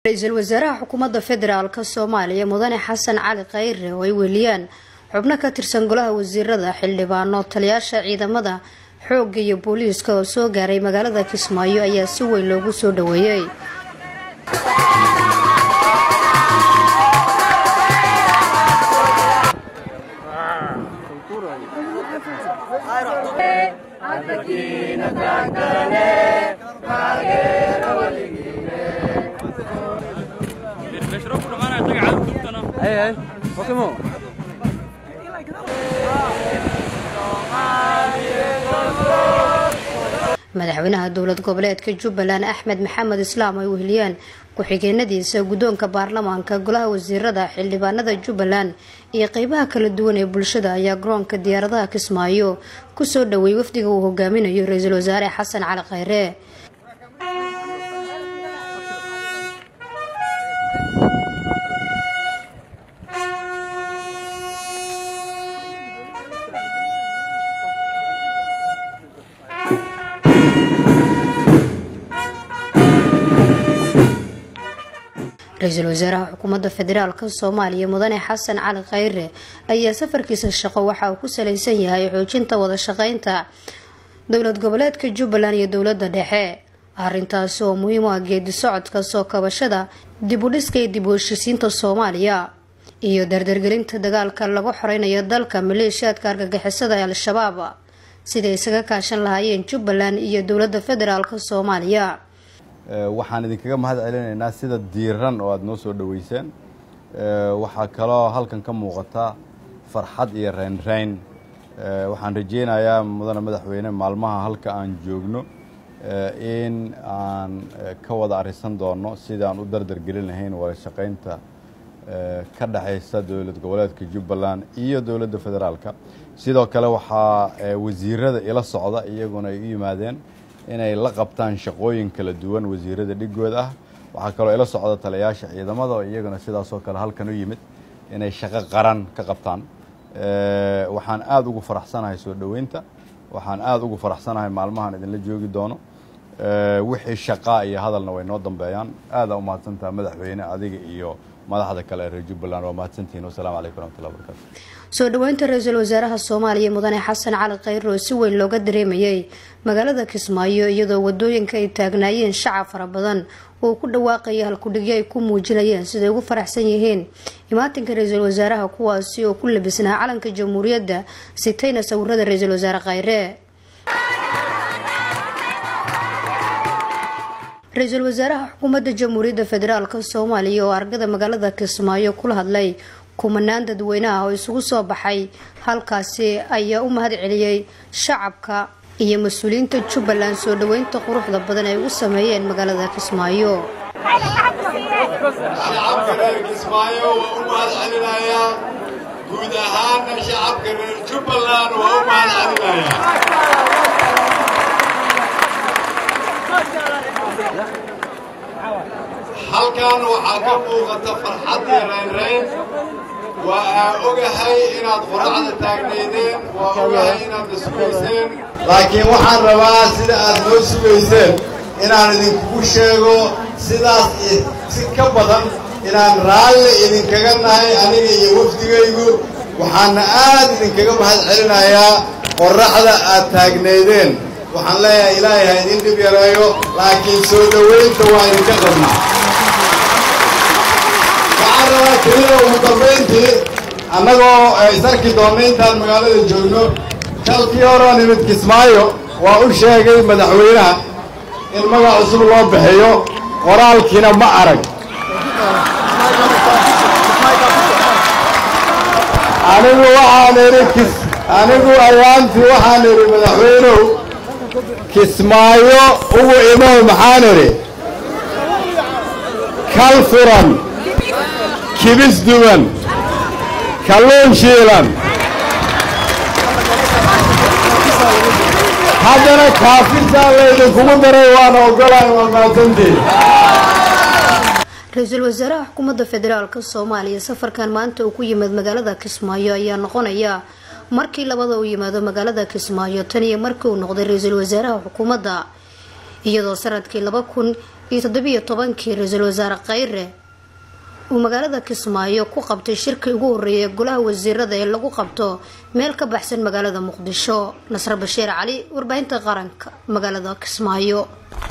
ra-iisul wasaaraha xukuumadda federaalk soomaaliya mudane xasan cali khayre oo ay weliyaan xubno ka tirsan golaha wasiirada xildhibaano taliyaasha ciidamada xoogga iyo booliiska oo soo gaaray magaalada kismaayo ayaa si weyn loogu soo dhaweeyey madaxweynaha dowlad goboleedka jubbaland axmed maxamed islaam ay weheliyaan ku-xigeenadiisa guddoonka baarlamaanka golaha wasiirada xildhibaanada jubbaland iyo qeybaha kala duwan ee bulshada ayaa garoonka diyaaradaha kismaayo kusoo dhaweeyay wafdiga uu hogaaminayo ra-iisul wasaare xasan cali khayre ra-iisul wasaaraha xukuumadda federaalk soomaaliya mudane xasan cali khayre ayaa safarkiisa shaqo waxa uu ku salaysan yahay xoojinta wada shaqeynta dowlad goboleedka jubbaland iyo dowladda dhexe arintaasi oo muhiim u ah geedi socodka soo kabashada dib u dhiska iyo dib u heshisiinta soomaaliya iyo dardargelinta dagaalka lagu xoreynayo dalka maleeshiyaadka argagixisada ee al-shabaab siday isaga kaashan lahaayeen jubbaland iyo dowladda federaalk soomaaliya waxaan idinkaga mahad celinaynaa sida diiran oo aada noo soo dhoweyseen waxaa kaloo halkan ka muuqata farxad iyo reynreyn waxaan rajeynayaa mudane madaxweyne maalmaha halka aan joogno in aan ka wada arisan doono sidaan u dardar gelin lahayn wada shaqaynta ka dhexaysa dowlad goboleedka jubbaland iyo dowladda federaalka sidoo kale waxaa wasiirada ila socda iyaguna ay u yimaadeen inay la qabtaan shaqooyin kala duwan wasiirada dhigood ah waxaa kaloo ila socda taliyayaasha ciidamada oo iyaguna sidaasoo kale halkan u yimid inay shaqo qaran ka qabtaan waxaan aada ugu faraxsanahay soo dhoweynta waxaan aada ugu faraxsanahay maalmahan idinla joogi doono wixii shaqaa iyo hadalna way noo dambeeyaan aada u mahadsantaha madaxweyne adiga iyo madaxda kale ee reer jubbaland waa mahadsantihin wasalaamu calaykum raxmatullahi barakaatu soo dhoweynta ra-iisul wasaaraha soomaaliya mudane xasan cali khayre oo si weyn looga dareemayay magaalada kismaayo iyadoo wadooyinka ay taagnaayeen shacab fara badan oo ku dhawaaqaya halkudhigyo ay ku muujinayeen siday ugu faraxsan yihiin imaatinka ra-iisul wasaaraha kuwaasi oo ku labisnaa calanka jamhuuriyadda sitayna sawirada ra-iisul wasaare khayre ra-iisul wasaaraha xukuumadda jamhuuriyadda federaalk soomaaliya oo argada magaalada kismaayo kula hadlay kumanaan dadweynaha oo isugu soo baxay halkaasi ayaa u mahad celiyey shacabka iyo mas-uuliyiinta jubbaland soo dhoweynta quruxda badan ay ugu sameeyeen magaalada kismaayo shacabka reer kismaayo waa u mahad celinayaa guud ahaana shacabka reer jubbaland waa u mahad celinayaa halkan waxaa ka muuqata farxad iyo raynrayn waa aa ogahay inaad qoracda taagnaydeen waa ogahay inaad isugayseen laakiin waxaan rabaa sida aad noo sugayseen inaan idinkugu sheego sidaas si ka badan inaan raalli idinkaga nahay aniga iyo wafdigaygu waxaana aad idinkaga mahad celinayaa qorraxda aad taagnaydeen waxaan leeyahay ilaahay ha idin dhib yareeyo laakiin soo dhowaynta waa idinka qabnaa waxaan rabaa kelida ugu dambayntii annagoo isarki doonna intaan magaalada joogno kalkii horoo nimid kismaayo waa u sheegay madaxweynaha in magac cusub loo bixiyo qoraalkiina ma arag anigu waxaan idhi kis anigu ayaantii waxaan idhi madaxweynuhu kismaayo ugu imow maxaan idhi kal furan kibis duwan kalluun shiilan haddana kaafirtaa laydinkugu daray waana ogolahay waa mahadsantiin ra-iisul wasaaraha xukuumadda federaalk soomaaliya safarkan maanta uu ku yimid magaalada kismaayo ayaa noqonaya markii labada uu yimaado magaalada kismaayo tan iyo markii uu noqday ra-iisul wasaaraha xukuumadda iyadoo sanadkii laba kun iyo toddobiyo tobankii ra-iisul wasaare khayre uu magaalada kismaayo ku qabtay shirkii ugu horeeyay golaha wasiirada ee lagu qabto meel ka baxsan magaalada muqdisho nasre bashiir cali warbaahinta qaranka magaalada kismaayo